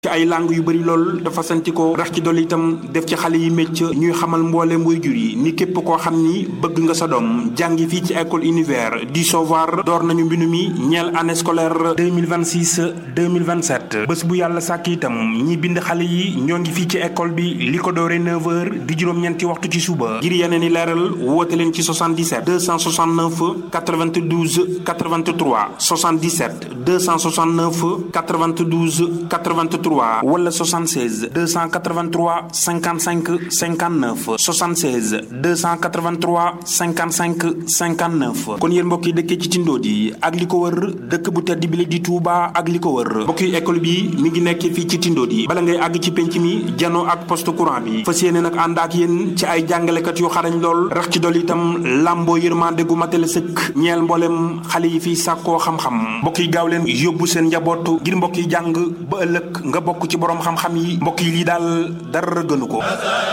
ci ay langue yu bëri lool dafa santi ko rax ci dolli itam def ci xale yi mécc ñuy xamal mboolem waajur yi ni képp koo xam ni bëgg nga sa doom jàngi fii ci école univers du savoir door nañu mbinu mi ñeel année scolaire 2026 2027 bés bu yàlla sàkk itam ñi bind xale yi ñoo ngi fii ci école bi li ko doore 9h di juróom-ñeenti waxtu ci suba ngir yeneen i leeral woote leen ci 77 269 92 83 77 269 92 83 wala 76 283 55 59 76 283 55 59 kon yéen mbokk yi dëkkee ci Tindodi ak li ko wër dëkk bu tedd bi la di Touba ak li ko wër mbokk yi école bi mi ngi nekk fii ci Tindodi bala ngay àgg ci penc mi janoo ak poste courant bi fas yéene nag ànd ak yéen ci ay jàngalekat yu xarañ lool rax ci dolli itam làmboo yërmande gu matale sëkk ñeel mboolem xale yi fii sàkkoo xam-xam mbokk yi gaaw leen yóbbu seen njaboot ngir mbokk yi jàng ba ëllëg nga bokk ci borom xam-xam yi mbokk yi lii daal dara gënu ko.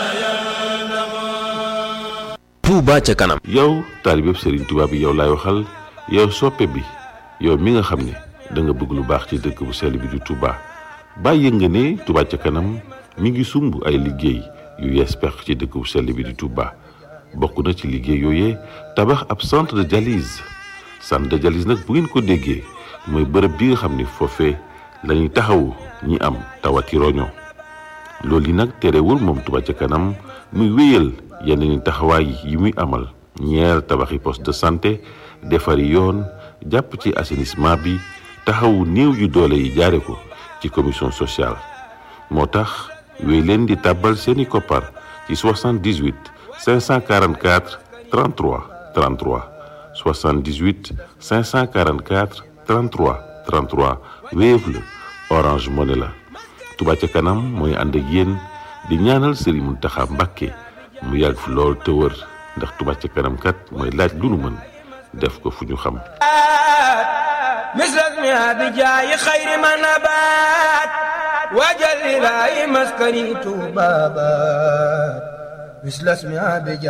Touba ca kanam. yow taalibeeb Serigne Touba bi yow laay waxal yow soppe bi yow mi nga xam ne da nga bëgg lu baax ci dëkk bu sell bi di Touba bàyyi nga ne Touba ca kanam mi ngi sumb ay liggéey yu yees pex ci dëkk bu sell bi di Touba bokk na ci liggéey yooyee tabax ab centre de dialyse centre de dialyse nag bu ngeen ko déggee mooy bërëb bi nga xam ne foofee lañuy taxawu ñi am tawati roño loolu yi nag terewul moom Touba ca kanam muy wéyal yeneen taxawaay yi muy amal ñeer tabaxi poste de santé defari yoon jàpp ci assainissement bi taxawu néew yu doole yi jaare ko ci commission sociale moo tax wéy leen di tàbbal seeni koppar ci 78 544 33 33 78 544 33 33 Wave la Orange Money la Touba ca kanam mooy ànd ak yéen di ñaanal Serigne Mountakha Mbacké mu yàgg fi lool te wër ndax Touba ca kanam kat mooy laaj lu nu mën def ko fu ñu xam misras mi abijaayi xayri ma nabaat wajal ilaahi maskani tuubabaat misras mi abijaayi